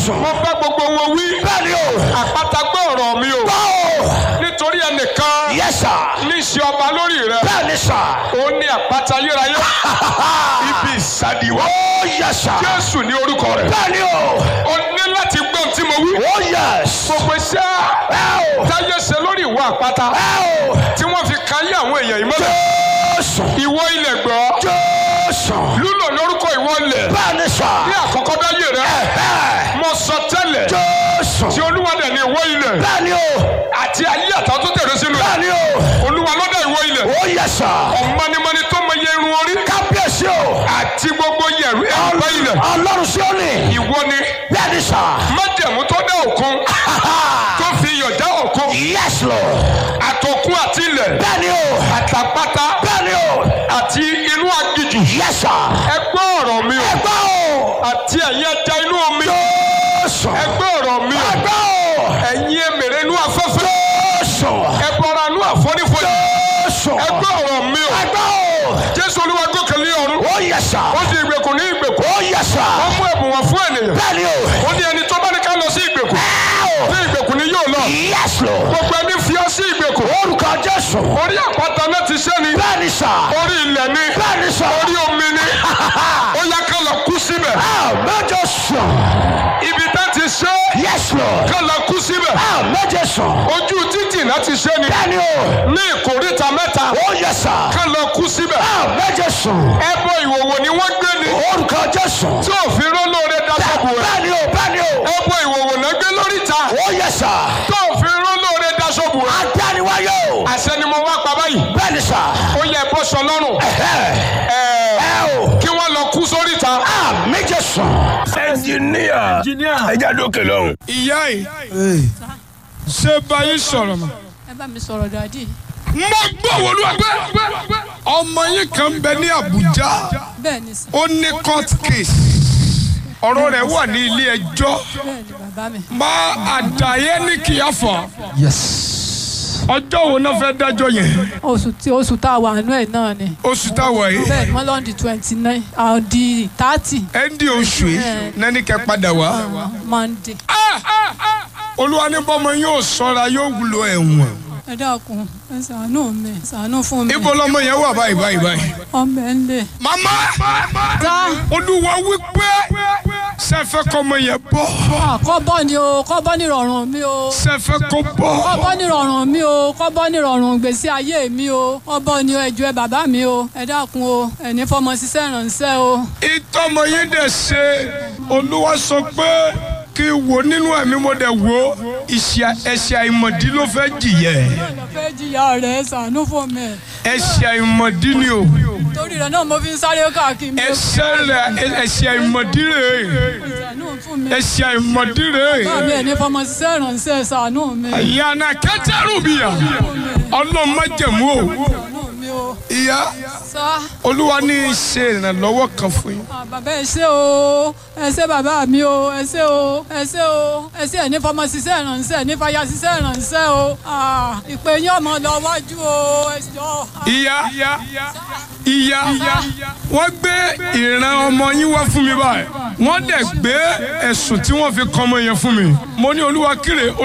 jésù. mo bá gbogbo wọn wí bẹ́ẹ̀ ni o. àpáta gbọ́ ọ̀rọ̀ mi o báwo. nítorí ẹnìkan yes sir. ní í ṣe ọba lórí rẹ bẹ́ẹ̀ ni sir. ó ní àpáta ayérayé ibi ìsàdìwọ́ oh yes sir. jésù ní orúkọ rẹ bẹ́ẹ̀ ni o. ó ní láti gbọ́ ohun tí mo wí oh yes. gbogbo iṣẹ́ ẹ o. táyé ṣe lórí ìwọ àpáta ẹ o. tí wọ́n fi káyé àwọn èèyàn yìí mọ́lẹ̀ jésù. ìwọ ilẹ̀ gbọ́ jésù. lúlò lórúkọ ìwọ ilẹ̀ bẹ́ẹ̀ ni sir. ní àkọ́kọ́ dáyé rẹ ẹ. mo sọ tẹ́lẹ̀ jésù. tí olúwa dẹ̀ ní ìwọ ilẹ̀ bẹ́ẹ̀ ni o. àti ayé àtàwọn tó tẹ̀lé sínú bẹ́ẹ̀ rẹ̀ ni o. olúwa ló dá ìwọ ilẹ̀ oh yes sir. ọ̀mọ́nimọ́ni tó mọ iye irun orí kábíyèsí o. àti gbogbo yẹ̀rù ẹ̀rọ ilẹ̀ ọlọ́run sí ó ní. ìwọ ni bẹ́ẹ̀ ni sir. májẹ̀mú tó dá òkun tó fi iyọ̀ dá òkun yes lord. àtòkun àti ilẹ̀ bẹ́ẹ̀ ni o. àtàpátá bẹ́ẹ̀ ni o. àti inú aginjù yes sir. ẹ gbọ́ ọ̀rọ̀ mi o ẹgbẹ́ o. àti ẹ̀yin ẹja inú omi jésù. ẹ gbọ́ ọ̀rọ̀ mi o ẹgbẹ́ o. ẹ̀yin èmèrè inú afẹ́fẹ́ jésù. ẹ bọra inú àfonífojì jésù. ẹ gbọ́ ọ̀rọ̀ mi o ẹgbẹ́ o. jésù olúwa gòkè lé ọ̀run ó yẹ sà. ó di ìgbèkùn ní ìgbèkùn ó yẹ sà. ó mú ẹ̀bùn wọn fún ènìyàn bẹ́ẹ̀ ni o. ó ní ẹni tó bá ní ká lọ sí ìgbèkùn ẹ ní ìgbèkùn ni yóò lọ o. yes lord. gbogbo ẹni fi ọ sí ìgbèkùn orúkọ jésù. orí àpáta náà ti ṣe ni bẹ́ẹ̀ ni sà. orí ilẹ̀ ni bẹ́ẹ̀ ni sà. orí omi ni ó yá ká lọ kú síbẹ̀ mẹ́jọ sùn. ibi tá ti ṣe yes lord. ká lọ kú síbẹ̀ mẹ́jọ sùn. ojú títì náà ti ṣe ni bẹ́ẹ̀ ni o. ní ìkóríta mẹ́ta ó yẹ sà. ká lọ kú síbẹ̀ mẹ́jọ sùn. ẹbọ ìwòwò ni wọ́n gbé ni orúkọ jésù. tí òfin rólóore dáṣọ́bù rẹ̀ bẹ́ẹ̀ ni o bẹ́ẹ̀ ni o. ẹbọ ìwòwò náà gbé lóríta ó yẹ sà. tí òfin rólóore dáṣọ́bù rẹ̀ adániwáyé o. àṣẹ ni mo wá pa báyìí bẹ́ẹ̀ ni sà. ó yẹ bọ́ sọ lọ́rùn ẹ ẹ̀ẹ́ o. kí wọ́n lọ kú sóríta. méje sùn. ẹnjìníà ẹja dókè lọ́hùn. ìyá yìí ṣé báyìí sọ̀rọ̀ mọ́. ẹ bá mi sọ̀rọ̀ dàdí. mo gbọ́ wọlúwa pé ọmọ yín kan bẹ ní Àbújá bẹ́ẹ̀ ni sà ó ní court case ọ̀rọ̀ rẹ̀ wà ní ilé ẹjọ́ bẹ́ẹ̀ ni bàbá mi. má àdàyé ní kìyàfọ̀ yes. ọjọ́ wo náà fẹ́ dájọ́ yẹn oṣù tí oṣù tá a wà nínú ẹ̀ náà ni. oṣù táwọn yìí bẹ́ẹ̀ ni wọ́n lọ́n di twenty nine àwọn di thirty ẹ̀ndì oṣù yìí nání kẹ́ padà wá. monday. olúwa ní bọ́mọ yóò sọ́ra yóò wúlò ẹ̀wọ̀n. ẹ dákun ẹ ṣàánú mi ṣàánú fún mi. ibo lọmọ yẹn wà báyìí báyìí báyìí. ọmọ ẹ ń lè. màmá tá olúwa wípé sẹfẹ kọmọ yẹn bọ́ kọ́ bọ́ ni o kọ́ bọ́ ní ìrọ̀rùn mi o. sẹfẹ kọ bọ́. kọ́ bọ́ ní ìrọ̀rùn mi o kọ́ bọ́ ní ìrọ̀rùn gbèsè ayé mi o kọ́ bọ́ ni o ẹjọ́ ẹ bàbá mi o ẹ dákun o ẹ ní fọmọ ṣiṣẹ́ ìrànṣẹ́ o. ìtọ́mọ yín dẹ̀ ṣe olúwa sọ pé kí n wò nínú ẹ̀mí mo dẹ̀ wò ìṣà ẹ̀ṣẹ̀ àìmọ̀dí ló fẹ́ jìyẹ ọ̀nà fẹ́ jìyà rẹ̀ ṣàánú fún mi. ẹ̀ṣẹ̀ àìmọ̀dí ni o torí rẹ̀ náà mo fi ń sáré káàkiri mi. ẹ̀ṣẹ̀ rẹ̀ ẹ̀ṣẹ̀ àìmọ̀dí rẹ̀ ṣàánú fún mi. ẹ̀ṣẹ̀ àìmọ̀dí rẹ̀ bá mi ẹ̀ ní fọmọ ṣiṣẹ́ ìrànṣẹ́ ṣàánú mi. ìyànà kẹtẹrù bìyà ọlọ́run má jẹ̀mú o ṣàánú mi o. ìyá sá olúwa ní í ṣe ìrànlọ́wọ́ kan fún yín ah, bàbá ẹ ṣé o ẹ ṣé bàbá mi o ẹ ṣé o ẹ ṣé o ẹ ṣé ẹ ní fọmọ ṣiṣẹ́ ìrànṣẹ́ ní fàyà ṣiṣẹ́ ìrànṣẹ́ o Ah, ìpè yín ọmọ lọ wájú o ẹ jọ. ìyá ìyá wọ́n gbé ìran ọmọ yín wá fún mi báyìí wọ́n dẹ̀ gbé ẹ̀sùn tí wọ́n fi kọ́ ọmọ yẹn fún mi mo ní olúwa kíre